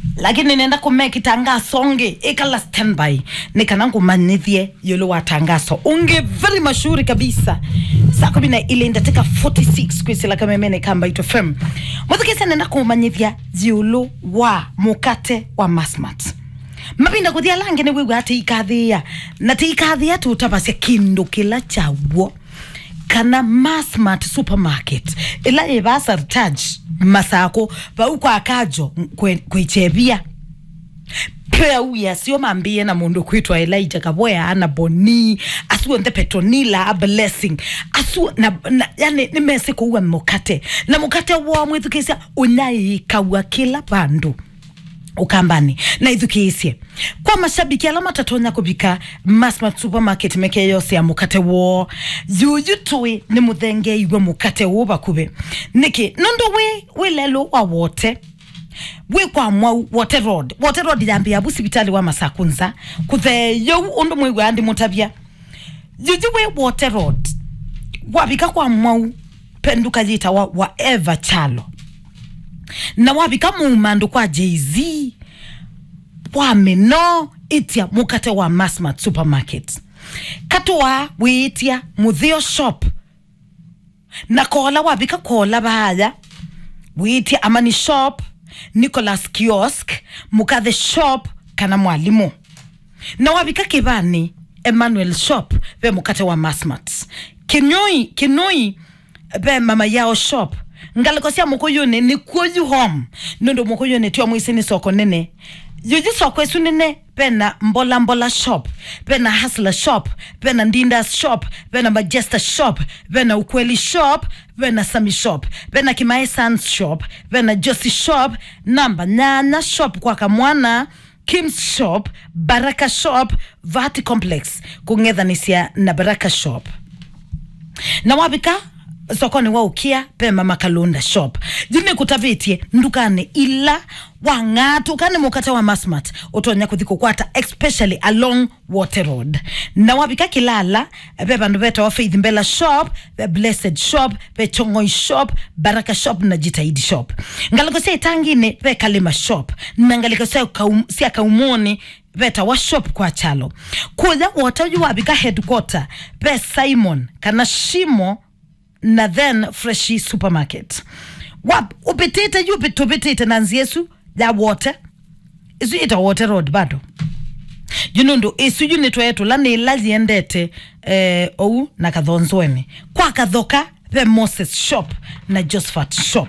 lakini nenda kumeki tangaso ngi ikala standby nikana ngumanyithie yolo wa tangaso unge very mashuhuri kabisa saa kumi na ile ndatika 46 kwisila kamemene kamba ito fm muthikise nenda kumanyithia yolo wa mukate wa masmat mapinda kuthia lange ni wigwa ati ikathia na ti ikathia tutavasya kindu kila chaw'o kana masmart supermarket ila ivasa recharge masako vau kwa kajo kwe- kwichevia peuya sio mambie na mundu kwitwa elijah kavoya ana boni asuo nthe petronila a blessing asuo na, na yani nimesi kuua mukate na mukate wa mwithukisia unyaikaua kila vandu ukambani na ithukiisye kwa mashabiki ala matatonya kuvika masmart supermarket meke yose ya mukate wo yuyu tui ni muthenge igwe mukate wo vakuve niki nondo wi wi lelo wa wote wi kwa mwau wote road wote road yambi yabu sibitali wa masakunza kutheyo undu mwigwa andi mutavya yuyu wi wote road wavika kwa mwau penduka yita wa, wa eva chalo na wavika muumandu kwa jz wamino itia mukate wa masmart supermarket katuwa wiitia muthio shop na kola wavika kola vaya wiitia amani shop nicholas kiosk mukathe shop kana mwalimu na wavika kivani emmanuel shop ve mukate wa masmart kinoi kinoi ve mama yao shop ngaliko cia mukuyuni ni kuoyu home nundu mukuyuni tio mwisini soko nene yuji soko esu nene pena mbola mbola shop pena hasla shop pena ndindas shop pena majesta shop pena ukweli shop pena sami shop pena kimae sans shop pena josi shop namba nyanya shop kwa kamwana kims shop baraka shop vati complex kung'ethanisia na baraka shop na wavika sokoni wa ukia pema makalunda shop jini kutavitie ndukane ila wang'atu kane mukate wa masmart utonya kuthi kukwata especially along water road na wavika kilala ve vandu veta wa faith mbela shop ve blessed shop ve chongoi shop baraka shop na jitaidi shop ngaliko sia itangine ve kalima shop na ngaliko sia kaum, sia kaumoni veta wa shop kwa chalo kuja wotaju wavika headquarter ve simon kana shimo na then freshi supermarket wap upitite ju tupitite na nziesu ya wote isu ita wote road bado junundu isu junitwa yetu lani ila ziendete eh, ou na kathonzweni kwa kathoka the moses shop na josephat shop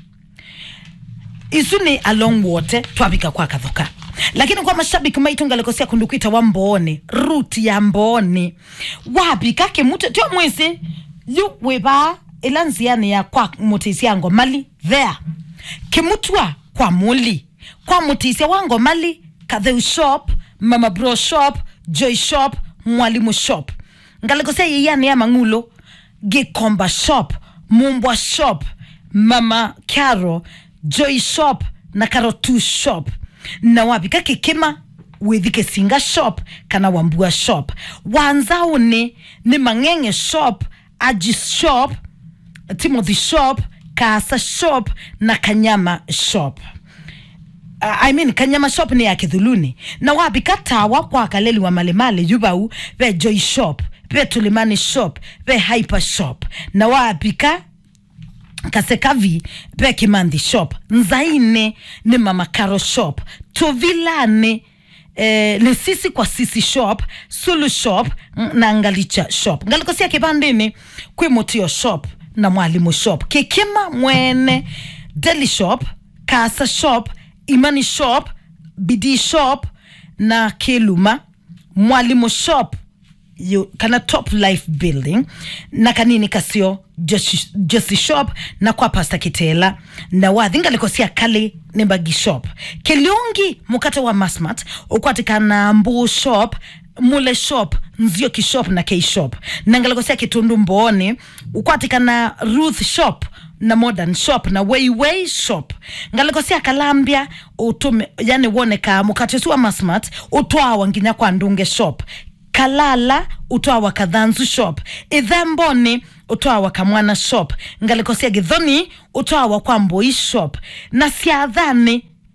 isu ni along wote twavika kwa kathoka lakini kwa mashabiki maitu ngalikosia kundukwita wa mbooni ruti ya mbooni wavika kimute tio mwisi yu wiva ila nziani ya kwa mutisia ngomali there kimutwa kwa muli kwa mutisia wa ngomali katheu shop mama bro shop joy shop mwalimu shop ngalikosia yiyani ya mang'ulo gikomba shop mumbwa shop mama caro joy shop na karotu shop na wavika kikima withike singa shop kana wambua shop wanzauni ni mang'eng'e shop aji shop timothy shop kasa shop na kanyama shop uh, I mean kanyama shop ni ya kithuluni na wavika tawa kwa kaleli wa malemale yubau ve joy shop ve tulimani shop ve hyper shop na wavika kasekavi pe kimandhi shop nzaine ni mama karo shop tovilane eh, ni sisi kwa sisi shop sulu shop mm, na ngalicha shop ngalikosia kivandini kwimutio shop na mwalimu shop kikima mwene deli shop kasa shop imani shop bidii shop na kiluma mwalimu shop yu, kana top life building na kanini kasio josi, josi shop na kwa pasta kitela na wathinga likosia kali ni bagi shop kiliungi mukate wa masmat ukwatikana mbu shop mule shop nzio kishop na k shop na ngalikosia kitundu mbooni ukwatikana ruth shop na modern shop na weiwei shop ngalikosia kalambia utume yani woneka mukate su wa masmat utwawa nginya kwa ndunge shop kalala utwawa kadhanzu shop ithemboni utwawa kamwana shop ngalikosia githoni utwawa kwa mboi shop na siathani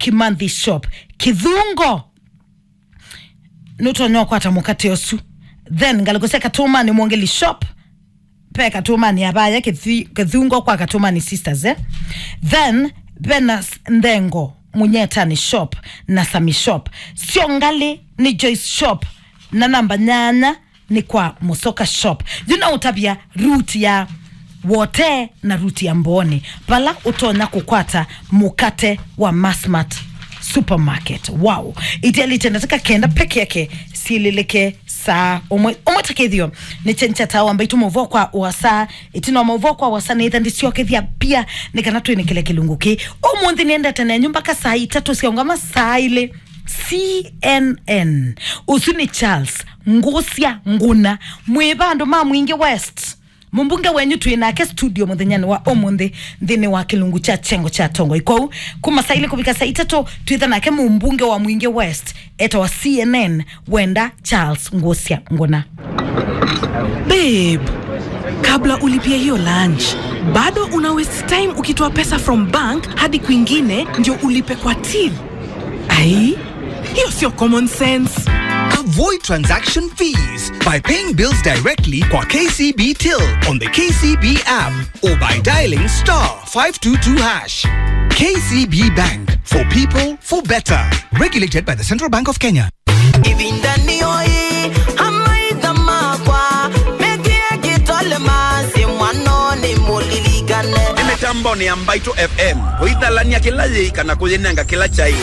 kimanthi shop kithungo nutonyoa kwata mukate osu then ngalikosia katumani mwongeli shop pe katumani abaya kithi- kithungo kwa katumani sisters eh? then benas ndengo munyetani shop na sami shop sio ngali ni joyce shop na namba nyanya ni kwa musoka shop juna utabia route ya wote na ruti ya mboni pala utonya kukwata mukate wa masmat supermarket wow itialitendeteka kenda peke yake silileke saa umwe umwetakethio ni chencha tawa ambayo tumuvo kwa wasa itino mauvo kwa wasa ni ithandi ciokethia pia ni kana twini kile kilungu ki umuthi niendete na nyumba ka saa itatu ciaungama saa ile cnn usu ni charles ngucia nguna mwi vandu ma mwingi west mumbunge wenyu twinake studio muthenyani wa umuthi nthini wa kilungu cha chengo cha tongo ikou kuma saili kuvika saa itatu twitha nake mumbunge wa mwingi west eta wa cnn wenda charles ngucia nguna babe kabla ulipia hiyo lunch bado una waste time ukitoa pesa from bank hadi kwingine ndio ulipe kwa till ai hiyo sio common sense Avoid transaction fees by paying bills directly kwa KCB Till on the KCB app or by dialing star 522 hash. KCB Bank for people for better. Regulated by the Central Bank of Kenya. ibindani oyi hamaidamakwa mekie kitole masi mwanoni mulilikane mitambo ni ambaito fm huithalania kila yika na kuyinenga kila chai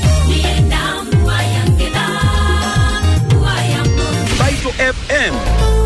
mbaito fm